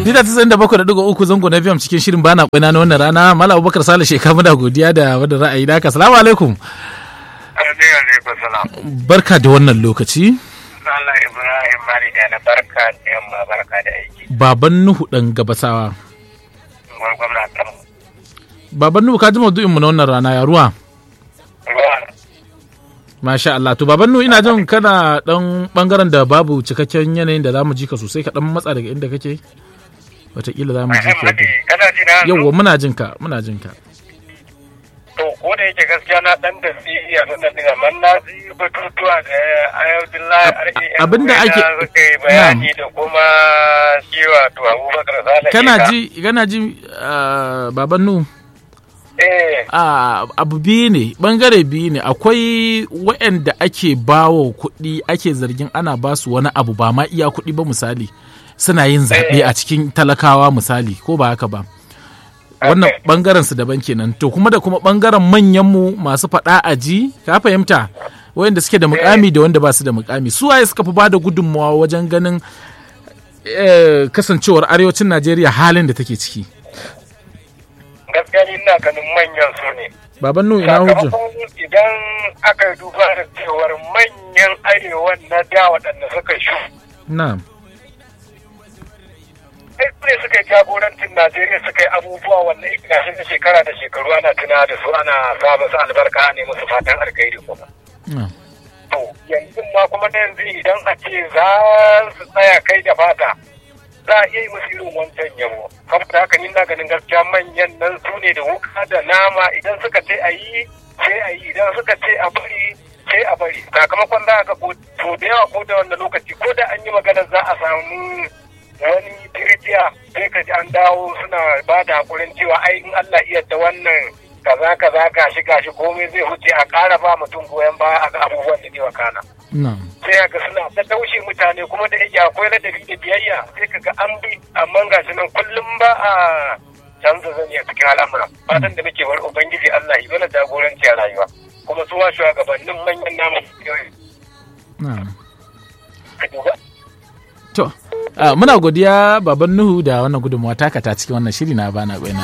Mita tasirin da bakwai da ɗigo uku zango na fiyam cikin shirin bana kwaina na wannan rana Malam Abubakar Sale Sheka muna godiya da wadda ra'ayi da Assalamu alaikum. Barka da wannan lokaci. Allah Ibrahim Mari da na barka da yamma barka da aiki. Baban Nuhu ɗan gabasawa. Baban Nuhu ka ji maudu'in mu na wannan rana ya ruwa. Masha Allah to baban Nuhu ina jin kana dan bangaren da babu cikakken yanayin da zamu ji ka sosai ka dan matsa daga inda kake. Wataƙila za mu ji ka. Kana ji na Yawwa muna jin ka muna jin ka. To ko da yake gaskiya na dan da siya na dan diga man na ji batutuwa da Ayudullahi RAN abinda ake- suka yi bayani da kuma shi wato Abubakar Sale. Kana Sheka. ji kana ji ah, baban Nuhu Eh a abu biyu ne bangare biyu ne akwai waɗanda ake bawa kuɗi ake zargin ana ba su wani abu ba ma iya kuɗi ba misali suna yin zaɓe a cikin talakawa misali ko ba haka ba wannan Okay. bangaren su daban kenan to kuma da kuma bangaren manyan mu masu faɗa a ji ka fahimta wayanda suke da mukami da wanda ba su da mukami su waye suka fi ba da gudunmawa wajen ganin eh, kasancewar arewacin najeriya halin da take ciki gaskiya ni ina ganin manyan su ne. baban nu ina hujja Sakamakon idan aka duba da cewar manyan arewan na da waɗanda suka shu na'am ai su ne suka yi jagorancin Najeriya suka yi abubuwa wannan ikirashi da shekara da shekaru ana tuna da su ana saba su albarka ne musu fatan alkhairi kuma. na'am To yanzu ma kuma na yanzu idan a ce za su tsaya kai da fata za a iya yi musu irin wancan yabo. Saboda haka ni na ganin gaskiya manyan nan su ne da wuka da nama idan suka ce a yi sai a yi idan suka ce a bari sai a bari. Sakamakon za a ga ko to da yawa ko da wanda lokaci ko da an yi magana za a samu wani tirjiya sai ka ji an dawo suna ba da hakurin cewa ai in Allah iya da wannan kaza kaza gashi gashi komai zai huce a ƙara ba mutum goyon baya a ga abubuwan da zai wakana. na'am sai ga suna ta taushe mutane kuma da yake akwai ladabi da biyayya sai ka ga an bi amma gashi nan kullum ba a canza zani a cikin al'amura fatan da muke bar ubangiji Allah yi mana jagoranci a rayuwa kuma su wa shugabannin manyan namu na'am ka duba To, ah, muna godiya baban Nuhu da wannan gudunmawa taka ta cikin wannan shiri na bana baina.